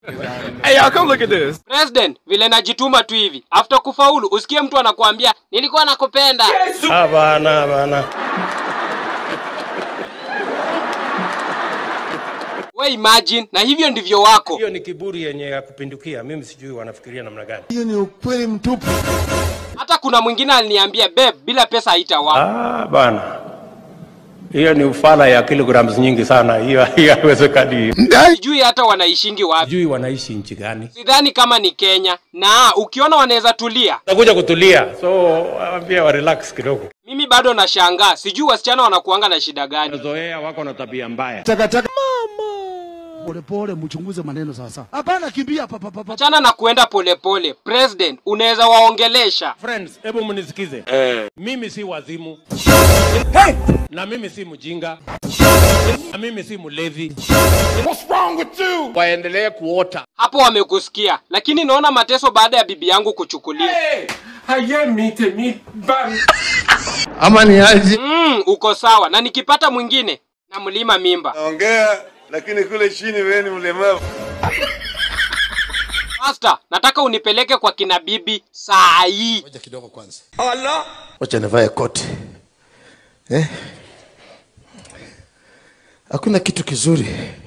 Hey, y'all, come look at this. President, vile najituma tu hivi. After kufaulu, usikie mtu anakuambia nilikuwa nakupenda. Hapana, hapana. We imagine, na hivyo ndivyo wako. Hiyo ni kiburi yenye ya kupindukia. Mimi sijui wanafikiria namna gani. Hiyo ni ukweli mtupu. Hata kuna mwingine aliniambia babe, bila pesa haitawa. Ah, bana. Hiyo ni ufala ya kilograms nyingi sana. Hiyo hiyo haiwezekani. Sijui hata wanaishingi wapi. Sijui wanaishi nchi gani. Sidhani kama ni Kenya. Na ukiona wanaweza tulia. Nakuja kutulia. So, waambie wa relax kidogo. Mimi bado nashangaa, sijui wasichana wanakuanga na shida gani. Zoea wako na tabia mbaya. Takataka. Mama. Polepole mchunguze maneno sasa. Hapana kimbia papa papa. Achana na kuenda polepole. President, unaweza waongelesha. Friends, hebu mnisikize. Mimi si wazimu. Na mimi si mjinga. Na mimi si mlevi. Waendelee kuota. Hapo wamekusikia, lakini naona mateso baada ya bibi yangu kuchukuliwa. Ama ni aje? Mm, uko sawa, na nikipata mwingine na mlima mimba. Naongea lakini kule chini wewe ni mlemavu. Master, nataka unipeleke kwa kina bibi saa hii. Ngoja kidogo kwanza. Allah. Wacha nivae koti. Eh? Hakuna kitu kizuri